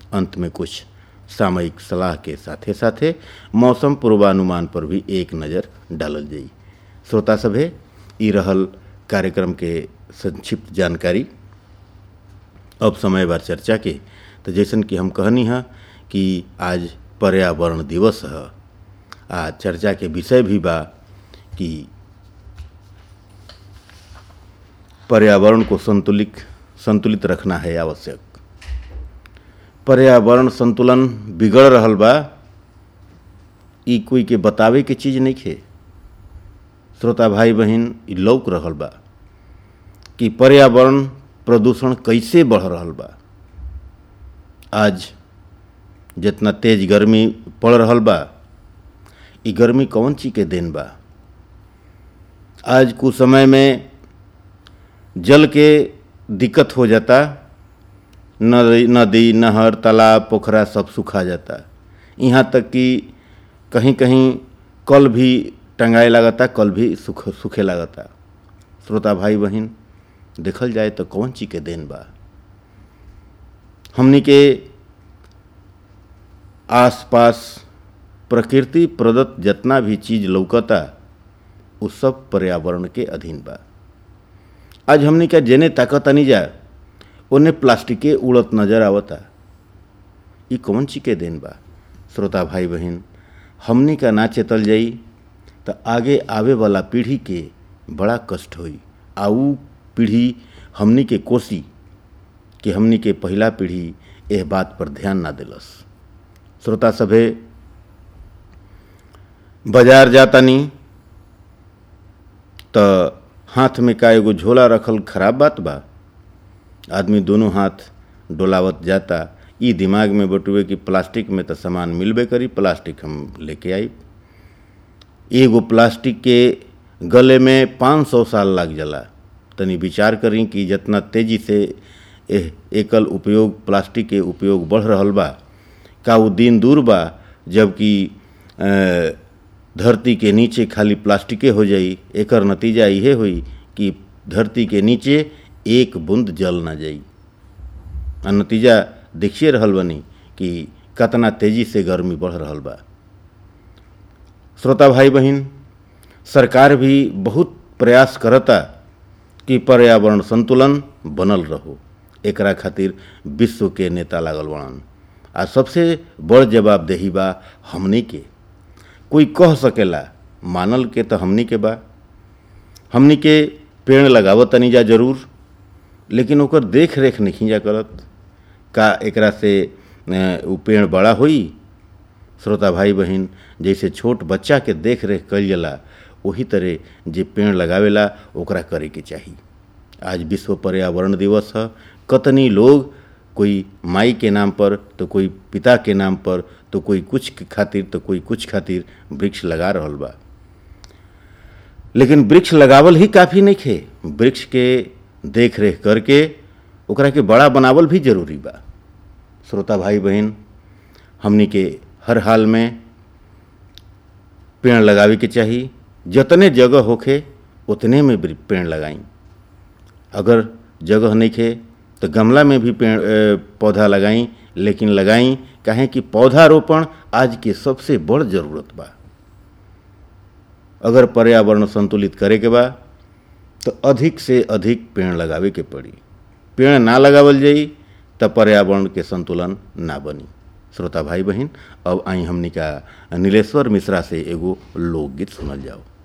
अंत में कुछ सामयिक सलाह के साथे साथे मौसम पूर्वानुमान पर भी एक नज़र डालल जाई श्रोता सभे ई रहल कार्यक्रम के संक्षिप्त जानकारी अब समय बार चर्चा के तो जैसन कि हम कहनी है कि आज पर्यावरण दिवस है आ चर्चा के विषय भी बा कि पर्यावरण को संतुलित संतुलित रखना है आवश्यक पर्यावरण संतुलन बिगड़ रहल बा ई कोई के बतावे के चीज नहीं खे श्रोता भाई बहन ई लौक रहल बा कि पर्यावरण प्रदूषण कैसे बढ़ रहल बा आज जितना तेज गर्मी पड़ रहल बा ई गर्मी कौन चीज के देन बा आज कुछ समय में जल के दिक्कत हो जाता नदी नदी नहर तालाब पोखरा सब सूखा जाता यहाँ तक कि कहीं कहीं कल भी टंगाए लगता कल भी सूख सूखे लगता श्रोता भाई बहन देखल जाए तो कौन चीज के देन बा हमनी के आसपास प्रकृति प्रदत्त जितना भी चीज लौकता उ सब पर्यावरण के अधीन बा आज हमनी का जेने ताकत नहीं जा ओने प्लास्टिके उड़त नजर आवता ई कौन चीज के देन बा श्रोता भाई बहन हमनी का ना चेतल जाई तो आगे आवे वाला पीढ़ी के बड़ा कष्ट होई आ ऊ पीढ़ी हमनी के कोसी कि हमनी के पहला पीढ़ी एह बात पर ध्यान ना दिलस श्रोता सभे बाजार जातानी तो हाथ में का एगो झोला रखल खराब बात बा आदमी दोनों हाथ डोलावत जाता ई दिमाग में बटुए कि प्लास्टिक में तो सामान मिलबे करी प्लास्टिक हम लेके आई एगो प्लास्टिक के गले में पाँच सौ साल लग जाला तनी विचार करी कि जितना तेजी से एह एकल उपयोग प्लास्टिक के उपयोग बढ़ रहल बा का वो दिन दूर बा जबकि धरती के नीचे खाली प्लास्टिके हो जाई एकर नतीजा इहे हुई कि धरती के नीचे एक बूंद जल ना जाई आ नतीजा देखिए रहल बनी कि कतना तेजी से गर्मी बढ़ रहल बा श्रोता भाई बहन सरकार भी बहुत प्रयास करता कि पर्यावरण संतुलन बनल रहो एकरा खातिर विश्व के नेता लागल बड़न आ सबसे बड़ जवाबदेही बा हमनी के कोई कह सकेला मानल के तो हमनी के बा हमनी के पेड़ लगावत तनी जा जरूर लेकिन ओकर देख रेख नहीं जा करत का एकरा से उ पेड़ बड़ा होई श्रोता भाई बहन जैसे छोट बच्चा के देख रेख कल जाला वही तरह जे पेड़ लगावेला ओकरा करे के चाही आज विश्व पर्यावरण दिवस है कतनी लोग कोई माई के नाम पर तो कोई पिता के नाम पर तो कोई कुछ खातिर तो कोई कुछ खातिर वृक्ष लगा रहल बा लेकिन वृक्ष लगावल ही काफ़ी नहीं खे वृक्ष के देख रेख करके ओकरा के बड़ा बनावल भी जरूरी बा श्रोता भाई बहन हमनी के हर हाल में पेड़ लगावे के चाही जतने जगह होखे उतने में पेड़ लगाई अगर जगह नहीं खे तो गमला में भी पेड़ पौधा लगाई लेकिन लगाई कहें कि पौधारोपण आज के सबसे बड़ जरूरत बा अगर पर्यावरण संतुलित करे के बा तो अधिक से अधिक पेड़ लगावे के पड़ी पेड़ ना लगावल जाई तो पर्यावरण के संतुलन ना बनी श्रोता भाई बहन अब आई हमनी का नीलेश्वर मिश्रा से एगो लोकगीत सुनल जाओ